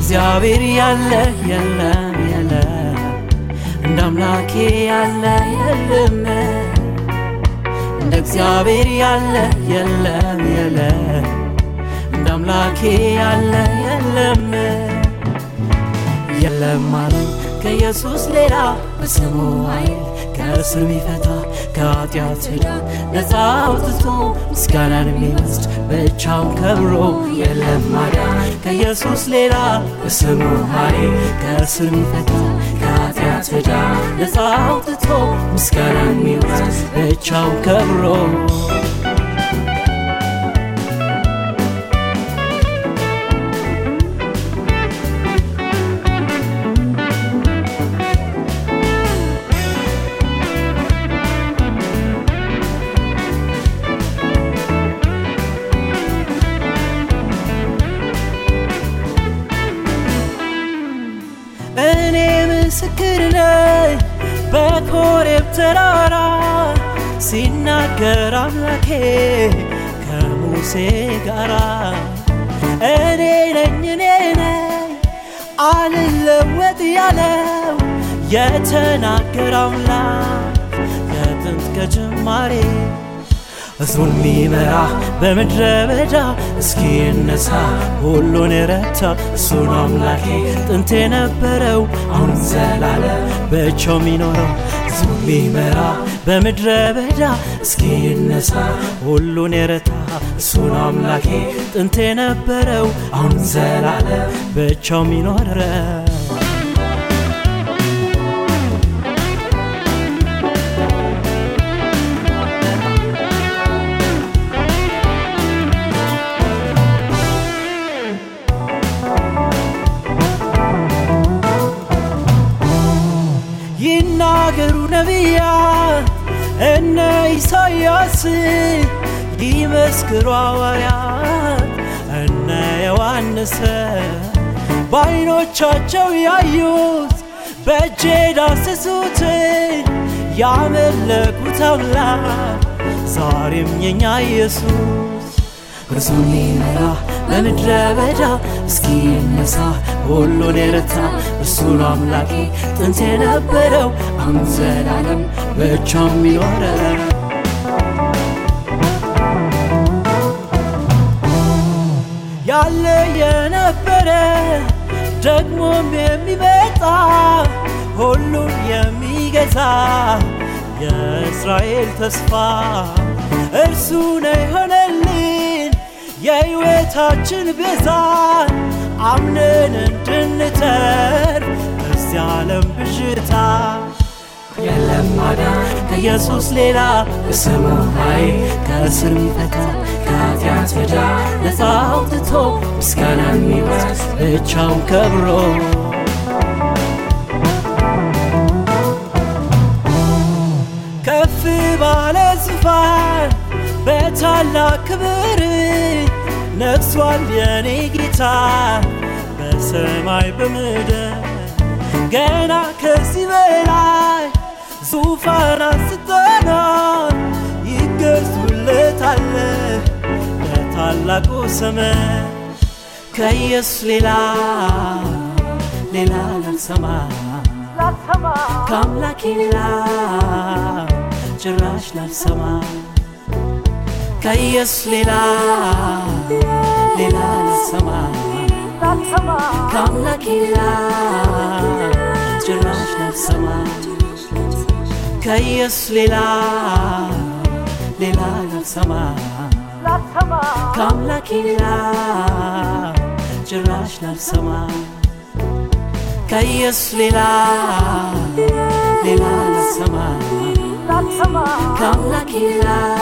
እግዚአብሔር ያለ የለም የለም እንደ አምላኬ ያለ የለም እንደ እግዚአብሔር ያለ የለም የለም እንደ አምላኬ ያለ የለም የለም አለኝ ከኢየሱስ ሌላ በስሙ ኃይል ከእስር ሚፈታ ከኃጢአት ዕዳ ነፃ አውጥቶ ምስጋናን የሚወስድ ብቻውን ከብሮ የለም ማዳን ከኢየሱስ ሌላ በስሙ ኃይል ከእስር ሚፈታ ከኃጢአት ዕዳ ነፃ አውጥቶ ምስጋናን የሚወስድ ብቻውን ከብሮ እኔ ምስክር ነኝ በኮሬብ ተራራ ሲናገር አምላኬ ከሙሴ ጋራ እኔ ነኝ እኔ ነኝ አልለወጥ ያለው የተናገር አምላክ ከጥንት ከጅማሬ ሕዝቡን ሚመራ በምድረ በዳ እስኪ እነሳ ሁሉን የረታ እሱ ነው አምላኬ ጥንት የነበረው አሁን ዘላለም ብቻው የሚኖረው ሕዝቡን ሚመራ በምድረ በዳ እስኪ እነሳ ሁሉን የረታ እሱ ነው አምላኬ ጥንት የነበረው አሁን ዘላለም ብቻው የሚኖረው ይናገሩ ነቢያት እነ ኢሳያስ ይመስክሩ ሐዋርያት እነ ዮሐንስ በዓይኖቻቸው ያዩት በእጄ ዳሰሱትን ያመለኩት አምላክ ዛሬም የኛ ኢየሱስ እርሱን ሊመራ በምድረ በዳ እስኪ ነሳ ሁሉን የረታ እርሱ ነው አምላኬ ጥንት የነበረው አሁን ዘላለም ብቻው የሚኖረው ያለ የነበረ ደግሞም የሚመጣ ሁሉን የሚገዛ የእስራኤል ተስፋ እርሱ ነው የሆነልን የሕይወታችን ቤዛ አምነን እንድንተርፍ በዚህ ዓለም ብዥታ የለም ማዳን ከኢየሱስ ሌላ በስሙ ኃይል ከእስር ሚፈታ ከኃጢአት ዕዳ ነፃ አውጥቶ ምስጋና የሚወስድ ብቻውን ከብሮ ከፍ ባለ ዙፋን በታላቅ ክብር ነግሷል የኔ ጌታ በሰማይ በምድር ገና ከዚህ በላይ ዙፋን አንስተናል ይገዙለታል ለታላቁ ስም ከኢየሱስ ሌላ ሌላ ላልሰማ ከአምላኬ ሌላ ጭራሽ ላልሰማ ከኢየሱስ ሌላ ሌላ ላልሰማ ከአምላኬ ሌላ ጭራሽ ላልሰማ ከኢየሱስ ሌላ ሌላ ላልሰማ ከአምላኬ ሌላ ጭራሽ ላልሰማ ከኢየሱስ ሌላ ሌላ ላልሰማ ከአምላኬ ሌላ